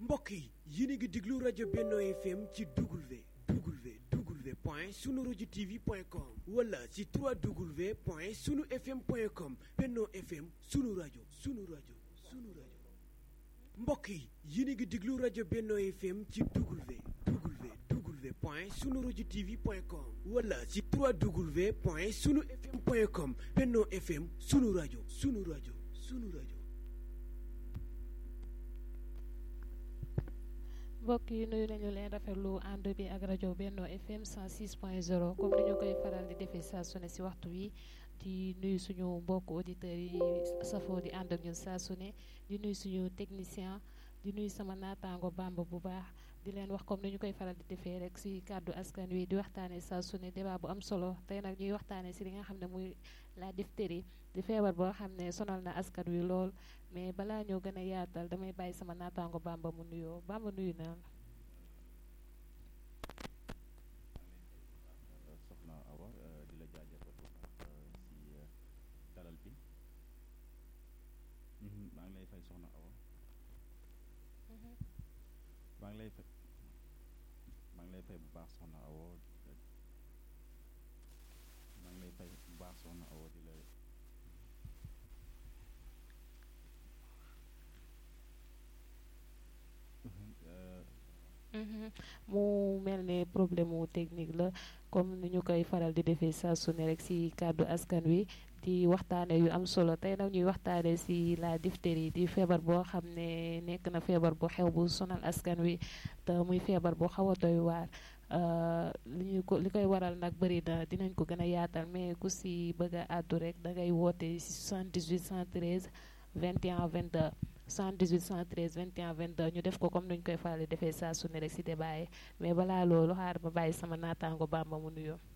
mbokk yi yéen a ngi déglu rajo Benno FM ci W W W point sunu rajo TV point com wala ci 3W point sunu FM point com Benno FM sunu rajo sunu rajo sunu rajo mbokk yi yéen a ngi déglu rajo Benno FM ci W W W point sunu rajo TV point com wala ci 3W point sunu FM point com Benno FM sunu rajo sunu rajo sunu rajo. mbokk yi nuyu nañu leen rafetlu ànd bi ak rajo Benno FM 106.0 comme ni ñu koy faral di defee saa su ne si waxtu wi di nuyu suñu mbokk auditeurs yi safoo di ànd ak ñun saa su ne di nuyu suñu technicien di nuyu sama naataango bamba bu baax di leen wax comme ni ñu koy faral di defee rek si kàddu askan wi di waxtaanee saa su ne débat bu am solo tey nag ñuy waxtaanee si li nga xam ne muy la diphtérie di feebar boo xam ne sonal na askan wi lool mais balaa ñoo gën a yaatal damay bàyyi sama naataango bamba mu nuyoo bamba nuyu naa la. soxna Awa di la jaajëfal bu baax si dalal bi maa ngi lay fay soxna Awa maa ngi lay fay maa ngi lay fay bu baax soxna Awa maa ngi lay fay bu baax soxna Awa di la mu mel ne problème mu technique la comme ni ñu koy faral di defee saa su ne rek ci kàddu askan wi di waxtaane yu am solo tey nag ñuy waxtaane ci la diphtérie di feebar boo xam ne nekk na feebar bu xew bu sonal askan wi te muy feebar bu xaw a doy waar li ñu ko li koy waral nag bëri na dinañ ko gën a yaatal mais ku ci bëgg a àddu rek da ngay woote ci 78 113 21 22 78 113 21 22 ñu def ko comme nuñ koy faral di defee saa su ne rek ci débat yi mais balaa loolu xaar ma bàyyi sama naataango Bamba mu nuyoo.